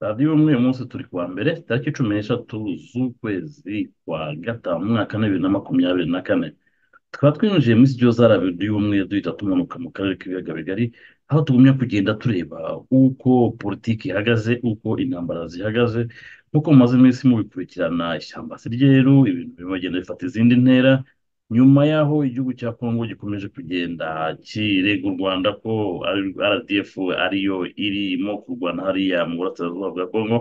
radiyo umwe uyu munsi turi kuwa mbere tariki cumi n'eshatu z'ukwezi kwa gatanu mu mwaka w'ibibiri na makumyabiri na kane tukaba twinjiye muri studio za radiyo umwe duhita tumanuka mu karere k'ibiyaga bigari aho tugumya kugenda tureba uko politiki ihagaze uko intambara zihagaze nk'uko mumaze iminsi mubikurikirana ishyamba si ryeru ibintu birimo bigenda bifata izindi ntera nyuma y'aho igihugu cya kongo gikomeje kugenda kirega u rwanda ko rdf ariyo irimo kurwana hariya mu burasirazuba bwa kongo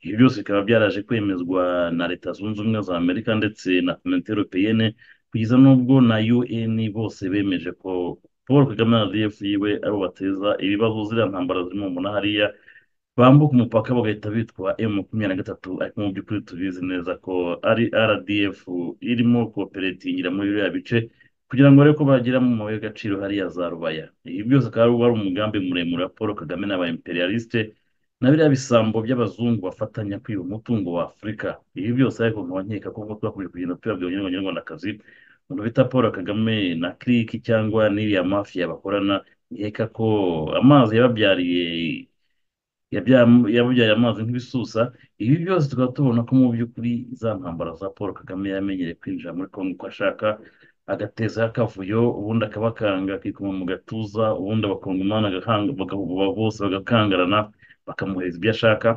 ibi byose bikaba byaraje kwemezwa na leta zunze ubumwe za amerika ndetse na interopeyene kugeza n'ubwo na un bose bemeje ko paul kagame na rdf yiwe aribo bateza ibibazo ziriya ntambara zirimo umunani hariya bambuka umupaka bagahita bitwa emu makumyabiri na gatatu ariko mu by'ukuri tubizi neza ko ari rdf irimo koperatingira muri biriya bice kugira ngo arebe ko bagera mu mabuye y'agaciro hariya za rubaya ibi byose akaba ari wari umugambi muremure wa paul kagame n'aba imperialiste na biriya bisambo by'abazungu bafatanya kwiba umutungo wa afurika ibi byose ariko nkaba nkeka ko nk'uko twakomeje kugenda tubabwira abanyarwandakazi umuntu bita paul kagame na kiriki cyangwa n'iriya mafiya bakorana nkeka ko amazi yababyariye yabya- yabubyaye amazi nk'ibisusa ibi byose tukaba tubona ko mu by'ukuri za ntambara za paul kagame yamenyereye kwinjira muri kongo uko ashaka agatezaho akavuyo ubundi akabakanga akikoma mu gatuza ubundi abakongomani agakanga- bagahububa bose bagakangarana bakamuhereza ibyo ashaka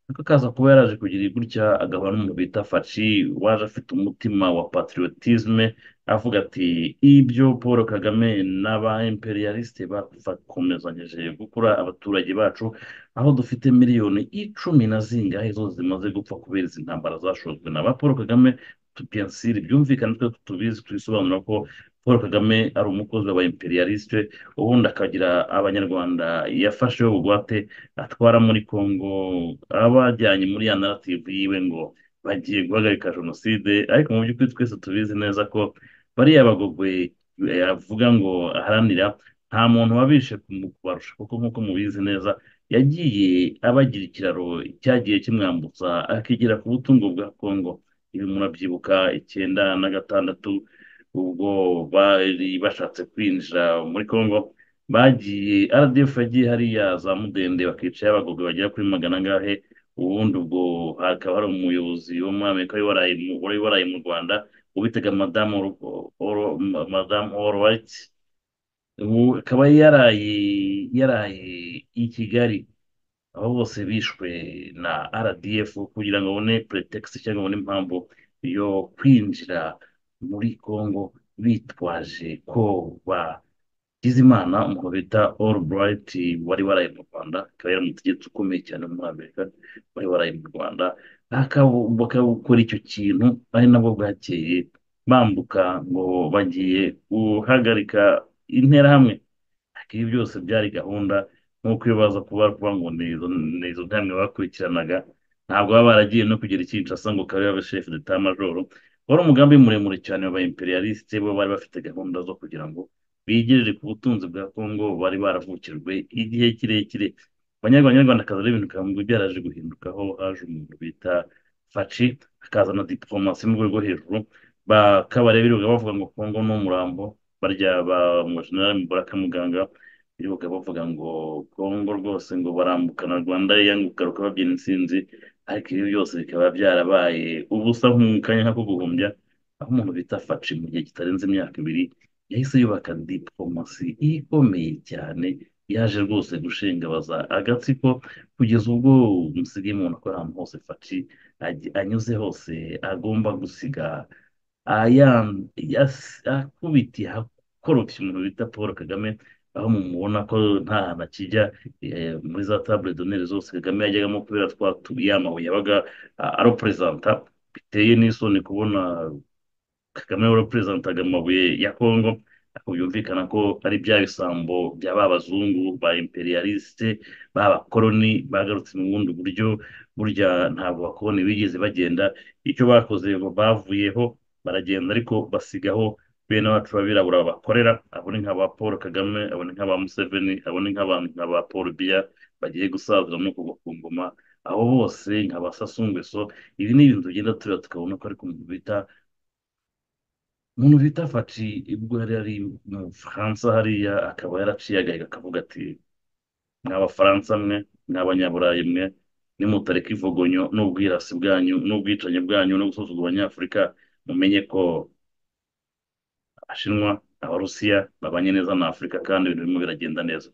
ariko akaza kuba yaraje kugira gutya agahura n'umuntu bita faci waje afite umutima wa patriotisme avuga ati ibyo paul kagame n'aba imperialiste bakomezanyije gukora abaturage bacu aho dufite miliyoni icumi na zingahe zose zimaze gupfa kubera izi ntambara zashojwe na ba paul kagame tupiyasire byumvikane twe tubizi tubisobanura ko paul kagame ari umukozi wa imperialiste ubundi akagira abanyarwanda yafasheho bugwate atwara muri congo abajyanye muri ya narrative yiwe ngo bagiye guhagarika jenoside ariko mu by'ukuri twese tubizi neza ko bariya bagogwe yavuga ngo aharanira nta muntu wabishe kubarusha kuko nk'uko mubizi neza yagiye abagira ikiraro cyagiye kimwambutsa akigera ku butungo bwa Kongo ibi murabyibuka icyenda na gatandatu ubwo bari bashatse kwinjira muri Kongo bagiye RDF yagiye hariya za Mudende bakicaye abagogwe bagera kuri magana angahe ubundi ubwo hakaba hari umuyobozi wo muri Amerika wari waraye mu wari waraye mu Rwanda ubitaga madamu Oro- Oro- madamu Allwright ubu akaba yaraye yaraye i Kigali abo bose bishwe na RDF kugira ngo babone pretext cyangwa babone impamvu yo kwinjira muri Congo bitwaje ko bagize imana umuntu bita Albright wari waraye mu Rwanda akaba yari umutegetsi ukomeye cyane wo muri Amerika wari waraye mu Rwanda akaba- bakabukora icyo kintu ari nabwo bwakeye bambuka ngo bagiye guhagarika interahamwe ariko ibi byose byari gahunda nk'uko iyo baza kuba kuba ngo ni izo ni izo ntambwe bakurikiranaga ntabwo baba baragiye no kugera i Kinshasa ngo kabe abe shefu d'etat majoro wari umugambi muremure cyane wa ba imperialiste bo bari bafite gahunda zo kugira ngo bigerere ku butunzi bwa Kongo bari baravukijwe igihe kirekire abanyarwanda abanyarwandakazi rero ibintu bikaba byaraje guhinduka aho haje umuntu bita Faci akazana diplomasi mu rwego rwo hejuru bakaba rero birirwa bavuga ngo Kongo ni umurambo barya ba mu general Mubaraka Muganga birirwa bavuga ngo Kongo rwose ngo barambukana Rwanda yanga kugaruka babyina intsinzi ariko ibi byose bikaba byarabaye ubusa mu kanya nk'ako guhumbya aho umuntu bita Faci mu gihe kitarenze imyaka ibiri yahise yubaka diplomasi ikomeye cyane yaje rwose gushengabaza agatsiko kugeza ubwo musigaye mubona ko ahantu hose Faci ajya- anyuze hose agomba gusiga ayan- yas- akubitiye akoropye umuntu bita paul kagame aho mumubona ko nta hantu akijya eh, muri za table d'honneur zose kagame yajyagamo kubera twa tu- ya mabuye yabaga ah, aroperezanta biteye n'isoni kubona kagame waraperezentantaga amabuye ya kongo ariko byumvikana ko ari bya bisambo bya ba bazungu ba imperialiste ba bakoroni bagarutse mu bundi buryo burya ntabwo abakoroni bigeze bagenda icyo bakoze bavuyeho baragenda ariko basigaho bene wacu b'abirabura babakorera abone nk'aba paul kagame abone nk'aba museveni abone nk'abantu nk'aba paul biya bagiye gusazira no kugwa ku ngoma abo bose nka ba Sassou Nguesso ibi ni ibintu tugenda tureba tukabona ko ariko umuntu bita umuntu bita Faci ubwo yari ari mu Bufaransa hariya akaba yaraciye agahigo akavuga ati mwa Bafaransa mwe mwa Banyaburayi mwe nimutareka ivogonyo n'ubwirasi bwanyu n'ubwicanyi bwanyu no gusuzugura abanyafurika mumenye ko abashinwa abarusiya babanye neza na afurika kandi ibintu birimo biragenda neza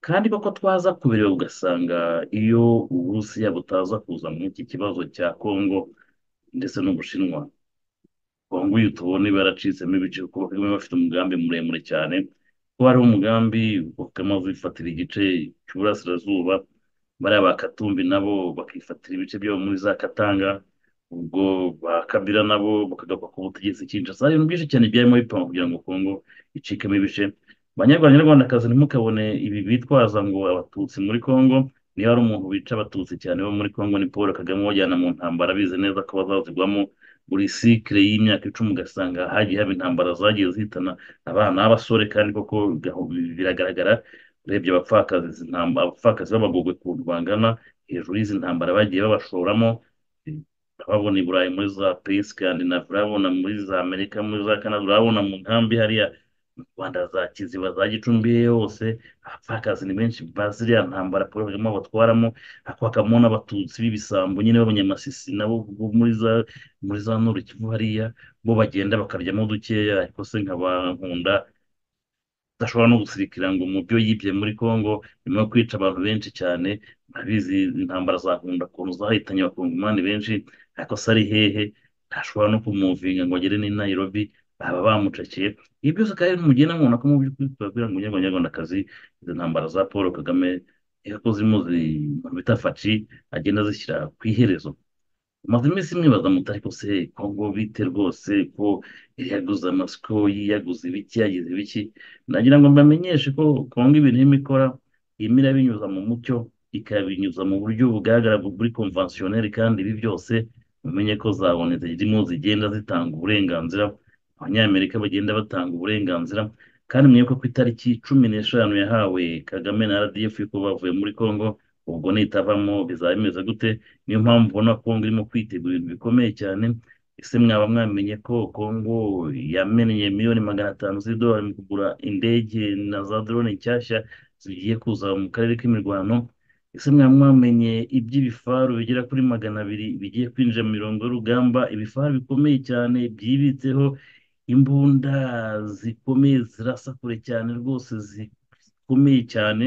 kandi koko twaza kubireba ugasanga iyo uburusiya butaza kuza muri iki kibazo cya kongo ndetse n'ubushinwa kongo iyo tubona iba yaracitsemo ibice kuko bakaba bafite umugambi muremure cyane kuba hariho umugambi bakaba bifatira igice cy'uburasirazuba bariya ba katumbi nabo bakifatira ibice byabo muri za katanga ubwo ba kabira nabo bakagakwa ku butegetsi kinshasa hari ibintu byinshi cyane byarimo bipanga kugira ngo kongo icikemo ibice banyarwanda nyarwandakazi ntimukabone ibi bitwaza ngo abatutsi muri kongo niba hari umuntu wica abatutsi cyane bo muri kongo ni paul kagame wajyana mu ntambara bize neza ko bazazigwamo buri sikire y'imyaka icumi ugasanga hagiye haba intambara zagiye zihitana abana b'abasore kandi koko gaho- biragaragara urebye abapfakazi izi ntamba- abapfakazi b'abagogwe ukuntu bangana hejuru y'izi ntambara bagiye babashoramo eh, urababona i burayi muri za peyi sikandinavi urababona muri za amerika muri za kanada urababona mu nkambi hariya mu rwanda za kiziba za gicumbi hose abapfakazi ni benshi baziriya ntambara paul kagame abatwaramo hakabamo n'abatutsi b'ibisambo nyine b'abanyamasisi nabo bo muri za muri za nuru kivu hariya bo bagenda bakaryamo dukeya ariko se nkaba nkunda adashobora no gusirikira ngo mu byo yibye muri Congo nyuma yo kwica abantu benshi cyane murabizi intambara za nkunda ukuntu zahitanye abakongomani benshi ariko se ari hehe ntashobora no kumuvinga ngo agere n'i Nairobi baba bamucakiye ibi byose kandi mugenda mubona ko mu by'ukuri tubabwira ngo nyirwa nyarwandakazi izo ntambara za Paul Kagame reka ko zirimo zi- umuntu bita faci agenda azishyira ku iherezo maze iminsi mwibaza muti ariko se kongo bite rwose ko yaguze amasiko yaguze ibiki yagize ibiki nagira ngo mbamenyeshe ko kongo ibintu irimo ikora irimo irabinyuza mu mucyo ikabinyuza mu buryo bugaragara buri konvansiyoneri kandi ibi byose mumenye ko zabone zirimo zigenda zitanga uburenganzira abanyamerika bagenda batanga uburenganzira kandi mwibuke ko itariki cumi n'eshanu yahawe kagame na rdf ko bavuye muri kongo ubwo nitavamo bizaba bimeze gute niyo mpamvu ubona kongo irimo kwitegura ibintu bikomeye cyane ese mwaba mwamenye ko kongo yamennye miliyoni magana atanu z'idolari mu kugura indege na za drone nshyashya zigiye kuza mu karere k'imirwano ese mwaba mwamenye iby'ibifaru bigera kuri magana abiri bigiye kwinjira mu mirongo y'urugamba ibifaru bikomeye cyane byibitseho imbunda zikomeye zirasa kure cyane rwose zikomeye cyane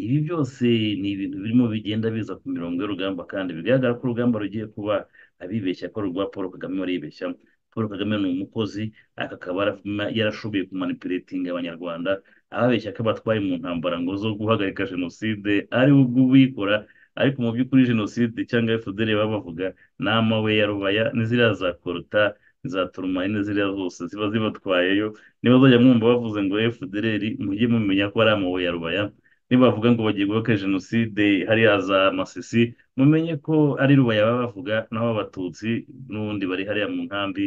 ibi byose ni ibintu birimo bigenda biza ku mirongo y'urugamba kandi bigaragara ko urugamba rugiye kuba abibeshya ko rwa paul kagame baribeshya paul kagame ni umukozi aka akaba yarafuma- yarashoboye kumanipuletinga abanyarwanda ababeshya ko abatwaye mu ntambara ngo zo guhagarika jenoside ari we ubwo ubikora ariko mu by'ukuri jenoside cyangwa fdr baba bavuga ni amawe ya rubaya n'iziriya za koruta za turumari n'iziriya zose ziba zibatwayeyo niba zajya mwumva bavuze ngo fdr mujye mumenya ko ari amawe ya rubaya nibavuga ngo bagiye guhaka jenoside hariya za masisi mumenye ko ari rubaya baba bavuga naho abatutsi n'ubundi bari hariya mu nkambi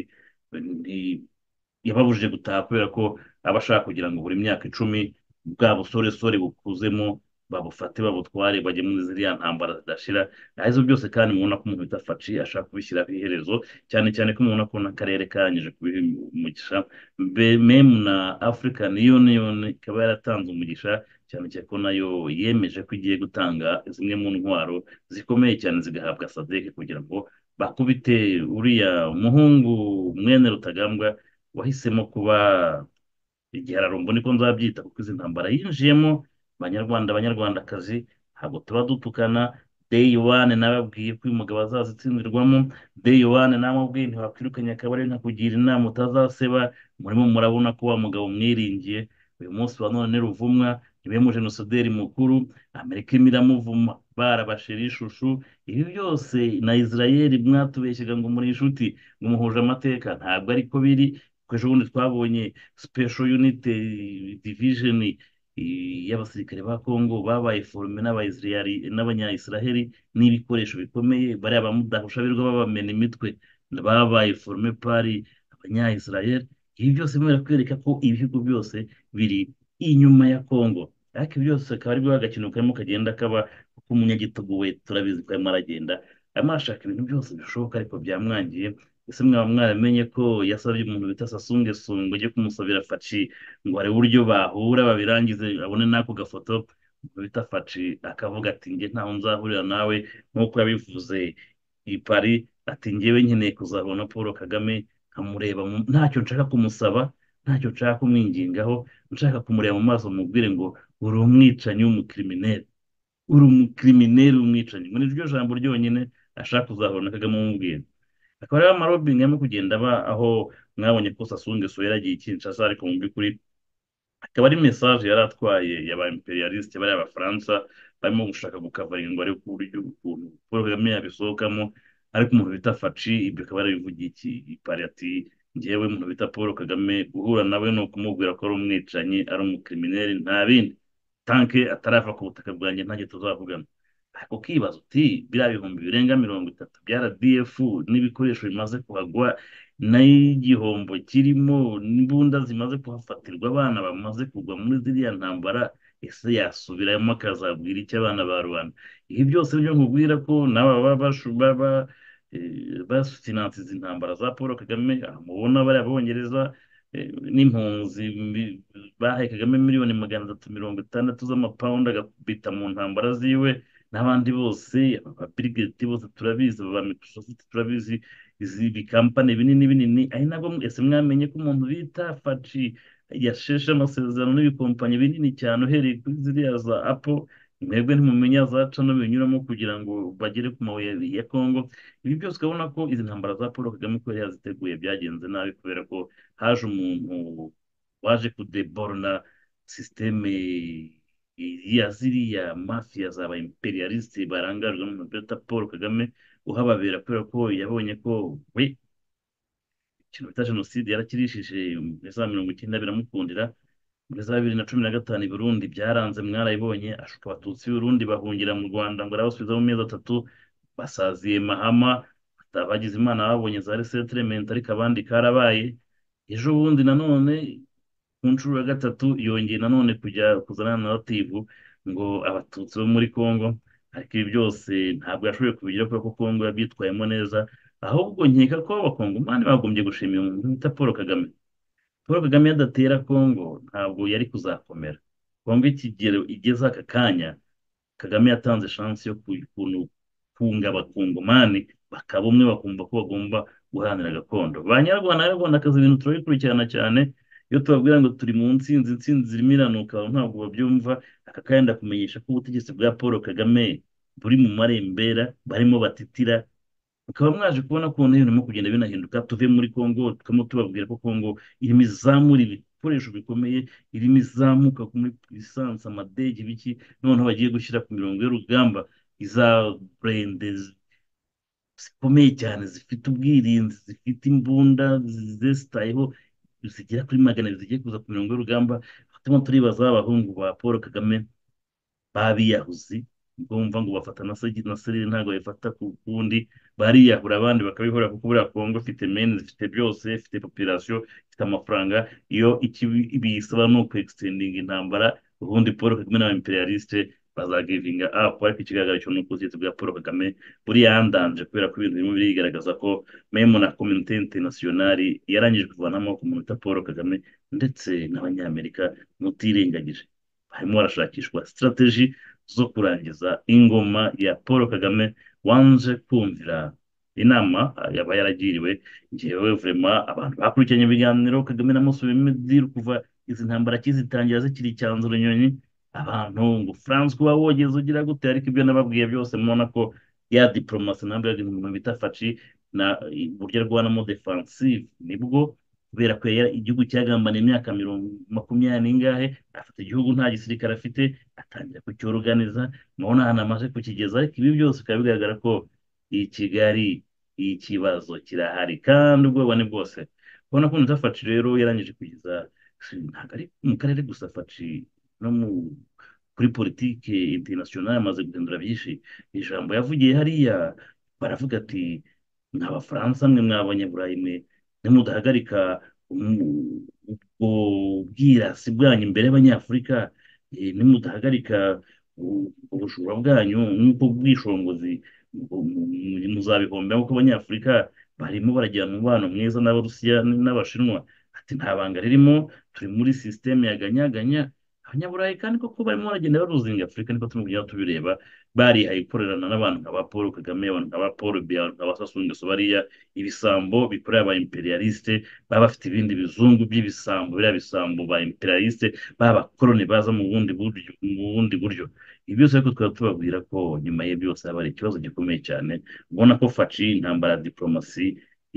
ni- yababujije gutaha kubera ko aba ashaka kugira ngo buri myaka icumi bwa busoresore bukuzemo babufate babutware bajye muri ziriya ntambara zidashira naho ibyo byose kandi mubona ko umuntu bita faci ashaka kubishyira ku iherezo cyane cyane ko mubona ko n'akarere karangije kubiha umugisha Be- mem na african union ikaba yaratanze umugisha cyane cyane ko nayo yemeje ko igiye gutanga zimwe mu ntwaro zikomeye cyane zigahabwa sadek kugira ngo bakubite uriya muhungu mwene rutagambwa wahisemo kuba igihararumbo niko nzabyita kuko izi ntambara yinjiyemo banyarwanda banyarwandakazi ntabwo tuba dutukana day one nababwiye ko uyu mugabo azazitsindirwamo day one namubwiye ntiwakwirukanye akabari nkakugira inama utazaseba murimo murabona ko wa mugabo mwiringiye uyu munsi wa none ni ruvumwa niwe mu jenosideri mukuru amerika irimo iramuvuma barabashira ishushu ibi byose na israel mwatubeshyaga ngo muri inshuti ngo muhuje amateka ntabwo ariko biri kuko ejobundi twabonye special unit eh, division eh, y'abasirikare ba Kongo babaye forume n'abayisiraheli n'abanyayisiraheli n'ibikoresho bikomeye bariya bamudahusha birirwa babamena imitwe babaye forume pari abanyayisiraheli ibi byose bimara kwereka ko ibihugu byose biri inyuma ya Kongo ariko ibi byose akaba aribwo agakino karimo kagenda kaba kuko umunyagitugu we turabizi ko arimo aragenda arimo arashaka ibintu byose bishoboka ariko byamwangiye ese mwaba mwaramenye ko yasabye umuntu bita sasungesungu ujye kumusabira faci ngo arebe uburyo bahura babirangize abone n'ako gafoto bita faci akavuga ati njye ntaho nzahurira nawe nk'uko yabivuze i Paris ati njyewe nkeneye kuzahura na paul kagame nkamureba mu- ntacyo nshaka kumusaba ntacyo nshaka kumwingingaho nshaka kumureba mu maso mubwire ngo uri umwicanyi w'umukirimineri uri umukirimineri w'umwicanyi muri iryo jambo ryonyine ashaka kuzahura na kagame amubwira akaba rero amarobingi arimo kugenda aba aho mwabonye ko sasungeso yaragiye i Kinshasa ariko mu by'ukuri akaba ari mesaje yari atwaye ya ba imperialiste bariya abafaransa barimo gushaka gukavaringo ariko uburyo ukuntu paul kagame yabisohokamo ariko umuntu bita faci ibyo akaba yarabivugiye iki ipari ati njyewe umuntu bita paul kagame guhura nawe ni ukumubwira ko ari umwicanyi ari umukirimineri nta bindi tanke atarava ku butaka bwanjye ntange tuzavugana ariko ukibaza uti biriya bihumbi birenga mirongo itatu bya rdf n'ibikoresho bimaze kuhagwa n'igihombo kirimo n'imbunda zimaze kuhafatirwa abana bamaze kugwa muri ziriya ntambara ese yasubiramo akazabwira icyo abana ba rubanda ibi byose byo nkubwira ko n'aba baba bashu- baba eh, basutinanse izi ntambara za paul kagame aha mubona bariya bongereza eh, n'impunzi mi- bahaye kagame miliyoni magana atatu mirongo itandatu z'amapawundi agakubita mu ntambara ziwe n'abandi bose ababirigeti bose turabizi aba ba microsoft turabizi izi bikampani binini binini ari nabwo mwe- ese mwamenye ko umuntu bita faci yasheshe amasezerano n'ibikompanyi binini cyane uhereye kuri ziriya za apple mwebwe ntimumenya za cano binyuramo kugira ngo bagere ku mabuye ya kongo ibi byose ukabona ko izi ntambara za paul kagame ko yari yaziteguye byagenze nabi kubera ko haje umuntu waje kudeborona sisiteme ya ziriya mafiya za ba imperialiste barangajwe n'umuntu bita paul kagame uhababera kubera ko yabonye ko we ikintu bita jenoside yarakirishije muri za mirongo icyenda biramukundira muri za bibiri na cumi na gatanu i Burundi byaranze mwarayibonye ashuka abatutsi b'i Burundi bahungira mu Rwanda ngo arabasubiza mu mezi atatu basaziye Mahama bagize imana babonye za resettlement ariko abandi karabaye ejo bundi nanone ku nshuro ya gatatu yongeye nanone kujya kuzana na narrative ngo abatutsi bo muri Congo ariko ibi byose ntabwo yashoboye kubigira kubera ko Congo yabyitwayemo neza ahubwo nkeka ko abakongomani bagombye gushimira umuntu bita Paul Kagame Paul Kagame yadatera Congo ntabwo yari kuzakomera Congo ikigero igeze aka kanya Kagame yatanze chance yo ku- kuntu kunga abakongomani bakaba umwe bakumva ko bagomba guharanira gakondo ba nyarwanda rero akazi ibintu turabikurikirana cyane iyo tubabwira ngo turi mu nsinzi insinzi irimo iranuka ntabwo babyumva aka kanya ndakumenyesha ko ubutegetsi bwa Paul Kagame buri mu marembera barimo batitira mukaba mwaje kubona ko ibintu birimo kugenda binahinduka tuve muri congo tukaba tubabwira ko congo irimo izamura ibikoresho bikomeye irimo izamuka muri lisansi amadege biki noneho bagiye gushyira ku mirongo y'urugamba iza burende zikomeye cyane zifite ubwirinzi zifite imbunda zesitayeho zigera kuri magana abiri zigiye kuza ku mirongo y'urugamba turimo turibaza abahungu ba paul kagame babiyahuzi ubwo wumva ngo bafata na segi na serire ntabwo bayifata ku kundi bariyahura abandi bakabihora kuko buriya kongo ifite meni ifite byose ifite popirasiyo ifite amafaranga iyo icyo bisaba ni uku egisitendinga intambara ubundi paul kagame n'aba imperialiste bazagivinga apu ariko ikigaragara cyo ni uko ubutegetsi bwa paul kagame buri yandanje kubera ko ibintu birimo birigaragaza ko memu na kominote interinasiyonari yarangije kuvanamo ku muntu bita paul kagame ndetse n'abanyamerika mutirengagije harimo harashakishwa sitarateji zo kurangiza ingoma ya paul kagame wanze kumvira inama yaba yaragiriwe njyewe vurema abantu bakurikiranye ibiganiro kagame na museveni mediri kuva izi ntambara kizitangira zikiri icyanzu runyonyi abantu ngo france kuba wogeze ugira gute ariko ibyo nababwiye byose mubona ko ya diporomasi ntabwo yari umuntu bita faci na uburyo arwanamo defansive nibwo kubera ko yari- igihugu cyagambaniye imyaka mirongo makumyabiri n'ingahe afata igihugu nta gisirikare afite atangira kucyoruganiza mubona ahantu amaze kukigeza ariko ibi byose bikaba bigaragara ko i Kigali ikibazo kirahari kandi ubwoba ni bwose ubona ko Faci rero yarangije kugeza ntabwo ari mu karere gusa Faci no mu kuri politike interinasiyonari amaze guhindura byinshi ijambo yavugiye hariya baravuga ati mwa bafaransa mwe mwa banyaburayi mwe nimudahagarika umu- ubwo bwirasi bwanyu imbere y'abanyafurika eh, nimudahagarika u- ubujura bwanyu nk'uko bwishongozi mu- mu- muzabihombera kuko abanyafurika barimo baragirana umubano mwiza n'abarusiya n'abashinwa ati nta banga ririmo turi muri sisiteme ya ganyaganya abanyaburayi kandi koko barimo baragenda baruzinga afurika niko turimo kugenda tubireba barihaye gukorerana n'abantu nka ba paul kagame abantu nka ba paul biya abantu nka ba sassou nguesso bariya ibisambo bikorera aba imperialiste baba bafite ibindi bizungu by'ibisambo biriya bisambo ba imperialiste b'abakoloni baza mu bundi buryo mu bundi buryo ibi byose ariko twaba tubabwira ko nyuma ye byose haba hari ikibazo gikomeye cyane ubona ko faci intambara ya diporomasi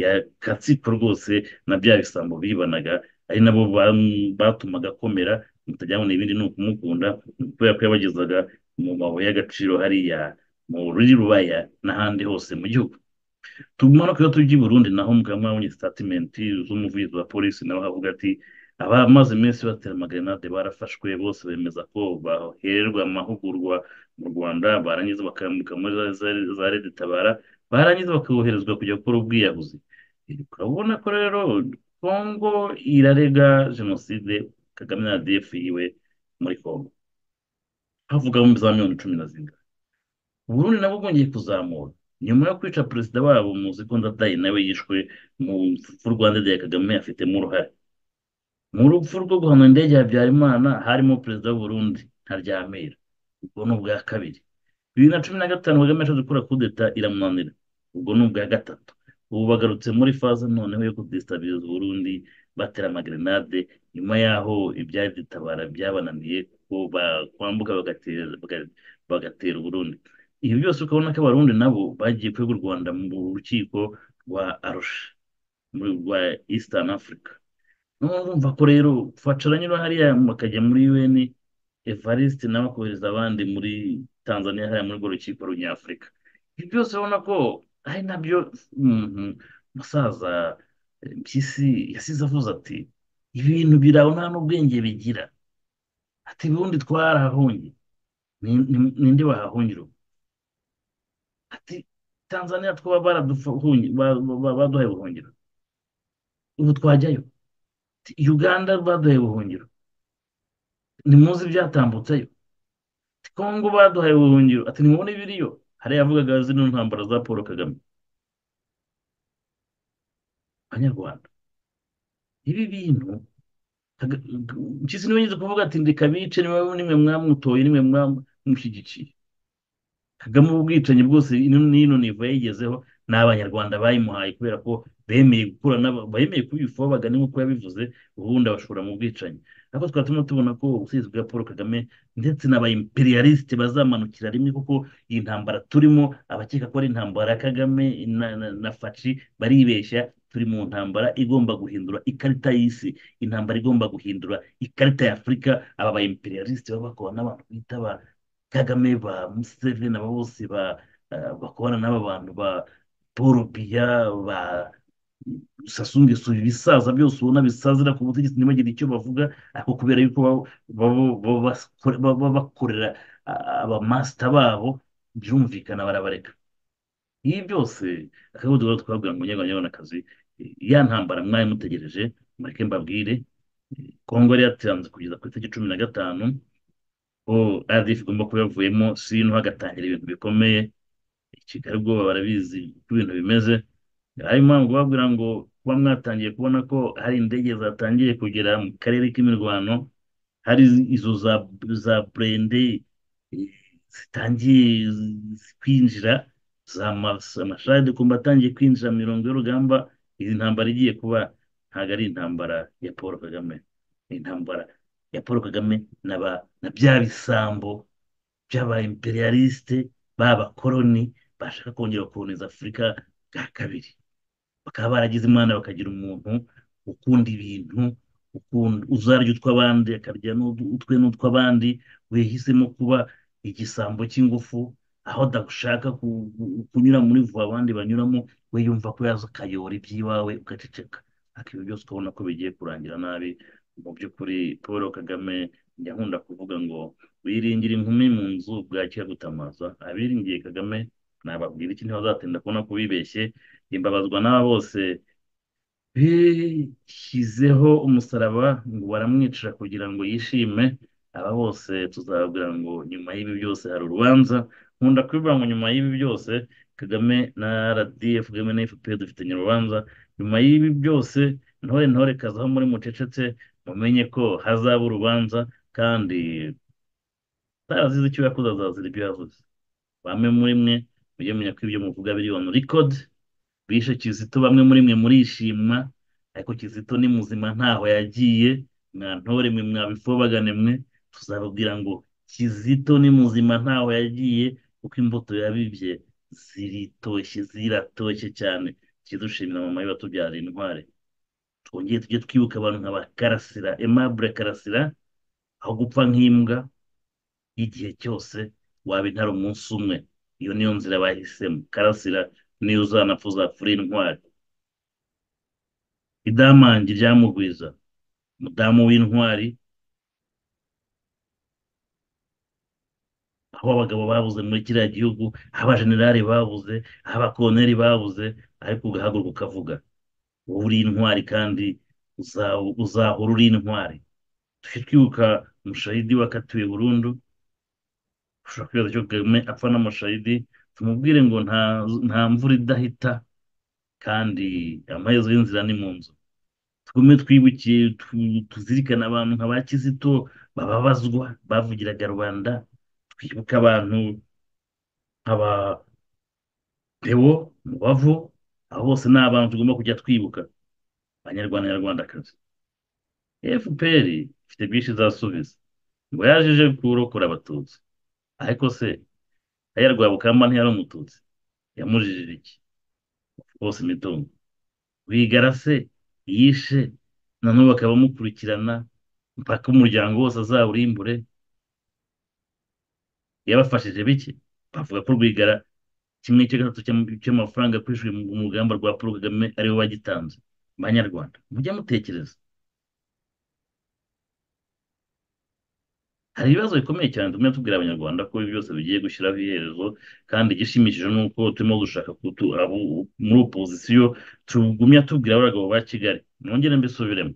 ya katsiko rwose na bya bisambo bibanaga ari nabo bam- batumaga akomera mutajyabona ibindi ni ukumukunda kubera ko yabagezaga mu mabuye y'agaciro hariya mu ruri rubaya n'ahandi hose mu gihugu tumanuka iyo tujya i burundi naho mugabo mwabonye sitatimenti z'umuvugizi wa polisi nawe avuga ati abamaze iminsi batera amagerenade barafashwe bose bemeza ko bahererwa amahugurwa mu rwanda barangiza bakambuka muri za- za- za rede tabara barangiza bakoherezwa kujya gukora ubwiyahuzi urabona ko rero kongo irarega jenoside kagame na rdf yiwe muri kongo havugamo za miliyoni cumi na zirindwi uburundi nabwo bwongeye kuzamura nyuma yo kwica perezida wabo muzi ko ndadaye nawe yishwe mu rupfu rwa ndadaye kagame afitemo uruhare mu rupfu rwo guhana indege ya habyarimana harimo perezida w'uburundi ntaryamira ubwo ni ubwa kabiri bibiri na cumi na gatanu kagame yashatse gukora kudeta iramunanira ubwo ni ubwa gatatu ubu bagarutse muri faze noneho yo kudesitabiliza uburundi batera amagerenade nyuma y'aho ibyaditabara byabananiye kuko bakwambuka bagatera baga- bagatera uburundi ibi byose ukabona ko abarundi nabo bagiye kwega u rwanda mu rukiko rwa arusha muri- rwa eastern africa urumva ko rero facaranyura hariya bakajya muri un evariste nawe akohereza abandi muri tanzania hariya muri urwo rukiko runyafurika ibi byose urabona ko ari nabyo umuntu musaza eh, mpyisi yasize avuze ati ibintu biraho nta n'ubwenge bigira ati ubundi twarahahungiye Ni- ni- ninde wahahungira ubu ati tanzania twaba baradufungi ba- ba- ba- baduhaye ubuhungiro ubu twajyayo Ati, uganda baduhaye ubuhungiro ntimuzi ibyatambutseyo Ati, kongo baduhaye ubuhungiro ati nimubona ibiriyo hariya yavugaga zino ntambara za paul kagame banyarwanda ibi bintu Kaga- mpyisi niwe yigeze kuvuga ati ndeka bice nimwe nimwe mwamutoye nimwe mwamushyigikiye kagame ubu bwicanyi bwose ino n'ino nivo yayigezeho ni abanyarwanda bayimuhaye kubera ko bemeye gukura n'aba- bemeye kubifaho bagana nk'uko yabivuze ubundi abashora mu bwicanyi ariko twari turimo tubona ko ubusinzi bwa paul kagame ndetse n'aba imperialiste bazamanukira rimwe kuko iyi ntambara turimo abakeka ko ari intambara ya kagame na, na, na faci baribeshya turi mu ntambara igomba guhindura ikarita y'isi intambara igomba guhindura ikarita ya afurika aba ba imperialiste baba bakora n'abantu bita ba kagame ba museveni aba bose ba eh, bakubana n'aba bantu ba paul biya ba sassou nguesso ibisaza byose ubona bisazira ku butegetsi ntibagire icyo bavuga ariko kubera yuko baba- baba- baba bakore- baba bakorera ah, abamasita babo byumvikana barabareka ibi byose akaba ari twabwira ngo nyabanyabonakazi ya ntambara mwari mutegereje mureke mbabwire eh, kongo yari yatanze kugeza ku itariki cumi na gatanu ko RDF igomba kuba yavuyemo sino hagatangira ibintu bikomeye i Kigali ubwoba barabizi uko ibintu bimeze ariyo mpamvu babwira ngo kuba mwatangiye kubona ko hari indege zatangiye kugera mu karere k'imirwano hari izo za za burende eh, zitangiye zi- kwinjira za mas- amasharide kumba atangiye kwinjira mu mirongo y'urugamba izi ntambara igiye kuba ntabwo ari intambara ya Paul Kagame ni intambara ya Paul Kagame na ba na bya bisambo by'aba imperialiste b'abakoloni bashaka kongera koloniza Afurika bwa kabiri bakaba baragize imana bakagira umuntu ukunda ibintu ukunda uzarya utw'abandi akarya n'ud- utwe n'utw'abandi wehisemo kuba igisambo cy'ingufu aho adashaka ku- ku- kunyura muri vuba abandi banyuramo we yumva ko yaza akayora iby'iwawe ugaceceka ariko ibyo byose ukabona ko bigiye kurangira nabi mu by'ukuri paul kagame njya nkunda kuvuga ngo wiringira inkumi mu nzu bwakira gutamaza abiringiye kagame nababwira iki ntibazatinda kubona ko bibeshye imbabazwa n'aba bose bishyizeho umusaraba ngo baramwicira kugira ngo yishime aba bose tuzababwira ngo nyuma y'ibi byose hari urubanza nkunda kubivuga ngo nyuma y'ibi byose kagame na rdf kagame na fpr dufitanye urubanza nyuma y'ibi byose ntore ntore kazaho muri mucecetse mumenye ko hazaba urubanza kandi utarazize icyo yakoze azazira ibyo yavuze bamwe muri mwe mujye mumenya ko ibyo muvuga biri on record bishe Kizito bamwe muri mwe murishima ariko Kizito ni muzima ntaho yagiye mwantore mwe mwabifobagane mwe tuzababwira ngo Kizito ni muzima ntaho yagiye kuko imbuto yabibye ziritoshye ziratoshye cyane kidushimira mama we watubyara intware twongeye tujye twibuka abantu nka ba karasira aimable karasira aho gupfa nk'imbwa igihe cyose waba intare umunsi umwe iyo niyo nzira bahisemo karasira niyo uzanapfa uzapfura intwari idamangi ryamugwiza umudamu w'intwari aho abagabo babuze muri kiriya gihugu aho abajenerali babuze aho abakoloneli babuze ariko ugahaguruka ukavuga wowe uri intwari kandi uzahora uri intwari tujye twibuka umushahidi wakatiwe burundu ushobora kwibaza icyo kagame apfa n'umushahidi tumubwire ngo nta mvura idahita kandi amaherezo y'inzira ni mu nzu tugume twibukiye tuzirikane abantu nka ba kizito bababazwa bavugiraga rubanda twibuke abantu nk'aba pewo mubavu abo bose ni abantu tugomba kujya twibuka abanyarwanda nyarwandakazi fpr ifite byinshi izasubiza ngo yaje kurokora abatutsi ariko se aya rwabukamba ntiyari umututsi yamujijije iki bose imitungo wigara se yishe nanone bakaba bamukurikirana mpaka umuryango wose azawurimbure yabafashije bike bavuga ko rwigara kimwe cya gatatu cy'amafaranga yakoreshejwe mu rugamba rwa paul kagame ariwe wagitanze banyarwanda mujye mutekereza hari ibibazo bikomeye cyane tumwe tubwira abanyarwanda ko ibi byose bigiye gushyiraho iherezo kandi igishimishije ni uko turimo gushaka muri opozisiyo tugumya tubwira abagabo ba kigali mwongere mbisubiremo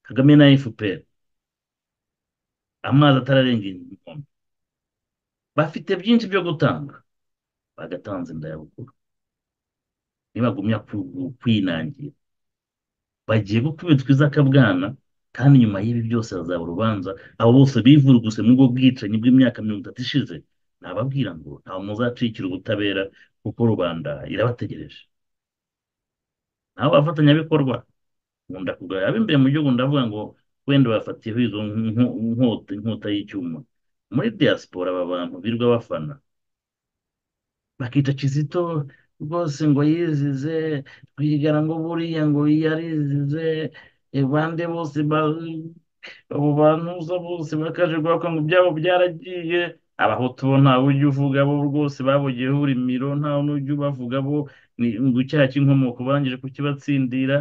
kagame na fpr amazi atararenga inkombe bafite byinshi byo gutanga bagatanze ndayabukuru nibagumya kwinangira bagiye gukubitwa izakabwana kandi nyuma y'ibi byose hazaba urubanza abo bose bivuruguse muri ubwo bwicanyi bw'imyaka mirongo itatu ishize nababwira ngo ntawe muzacikira ubutabera kuko rubanda irabategereje nabo bafatanyabikorwa nkunda kugaya ab'imbere mu gihugu ndavuga ngo wenda bafatiyeho izo inkota y'icyuma muri diaspora aba bantu birirwa bafana bakica kizito rwose ngo yizize twigana ngo buriya ngo yarizize abandi bose abo bantuza bose bakaje guhabwa ngo ibyabo byaragiye abahutu bo ntawe ujya uvuga bo rwose babugeyeho urimiro ntawe n'ujya ubavuga bo ngo icyaha cy'inkomoko barangije kukibatsindira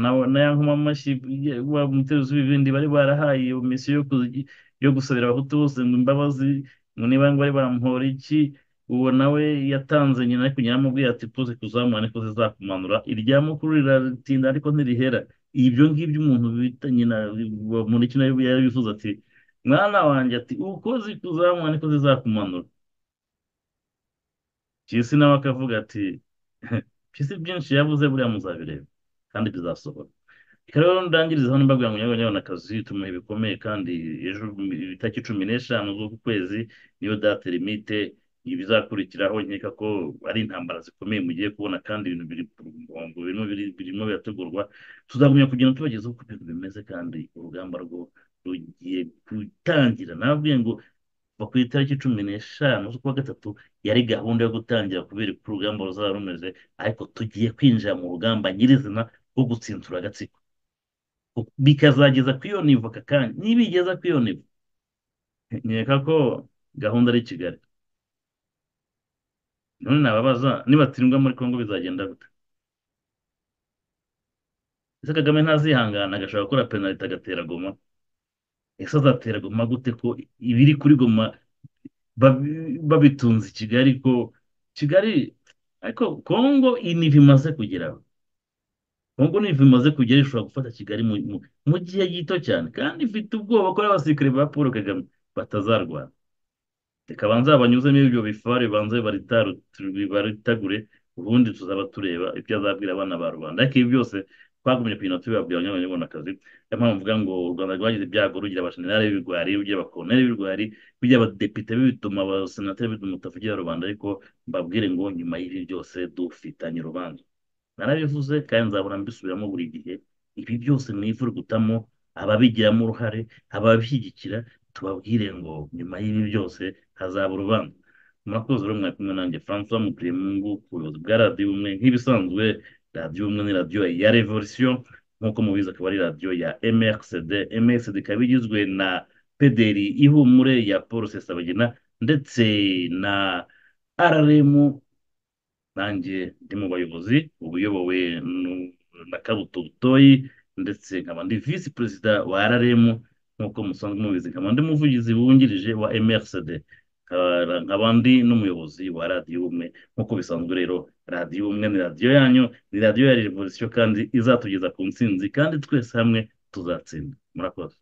na ya nkoma amashyi wa muteruzi w'ibindi bari barahaye iyo misiyo yo gusabira abahutu bose ngo imbabazi ngo niba ngo bari bamuhora iki uwo nawe yatanze nyina ariko nyina amubwiye ati poze kuzamura niko zizakumanura irya mukuru riratinda ariko ntirihera ibyo ngibyo umuntu bita nyina muri kino yabifuza ati mwana wanjye ati uko zikuzamura niko zizakumanura kisi nawe akavuga ati kisi byinshi yavuze buriya muzabireba kandi bizasohora reka rero ndangiriza hano mbabwira ngo nyabona akazi tumuhe bikomeye kandi ejo itariki cumi n'eshanu z'uku kwezi niyo date limite ibizakurikiraho nkeka ko ari intambara zikomeye mugiye kubona kandi ibintu biri ku murongo birimo birategurwa tuzagumya kugenda tubagezaho uko ibintu bimeze kandi urugamba rwo rugiye gutangira nababwiye ngo kuva ku itariki cumi n'eshanu z'ukwa gatatu yari gahunda yo gutangira kubera uko urugamba ruzaba rumeze ariko tugiye kwinjira mu rugamba nyirizina rwo gutsindura agatsiko bikazageza ku iyo nivo aka kanya nibigeza ku iyo nivo nkeka ko gahunda ari kigali none nababaza nibatsindwa muri congo bizagenda gute ese kagame ntazihangana agashobora gukora penalite agatera goma ese azatera goma gute ko ibiri kuri goma babitunze i kigali ko kigali ariko congo iniva imaze kugeraho congo niva imaze kugera ishobora gufata kigali mu gihe gito cyane kandi ifite ubwoba ko n'abasirikare ba paul kagame batazarwana reka banze babanyuzemo ibyo bifare banze baritagure ubundi tuzaba tureba ibyo azabwira abana ba rubanda ariko ibi byose twagumye kugira ngo tubibabwira abanyarwandakazi niyo mpamvu mvuga ngo u rwanda rwagize ibyago rugira abashinari b'ibigwari rugira abakoroneri b'ibigwari rugira abadepite b'ibituma abasenateri b'ibituma utavugira rubanda ariko mbabwire ngo nyuma y'ibi byose dufitanye urubanza narabivuze kandi nzabona mbisubiramo buri gihe ibi byose mu ivu gutamo ababigiramo uruhare ababishyigikira tubabwire ngo nyuma y'ibi byose hazaba urubanza murakoze rero mwari kumwe nanjye francois mutuyempungu ku buyobozi bwa radiyo ubumwe nk'ibisanzwe radiyo ubumwe ni radiyo ya revolisiyo nk'uko mubizi akaba ari radiyo ya mrcd mrcd ikaba igizwe na pederi ihumure ya paul sesabagina ndetse na rrm nanjye ndi mu bayobozi ubuyobowe na kabuto butoyi ndetse nkaba ndi visi perezida wa rrm nk'uko musanzwe mubizi nkaba ndi muvugizi wungirije wa mrcd nkaba ndi n'umuyobozi wa radiyo ubumwe nk'uko bisanzwe rero radiyo ubumwe ni radiyo yanyu ni radiyo ya revolisiyo kandi izatugeza ku ntsinzi kandi twese hamwe tuzatsinda murakoze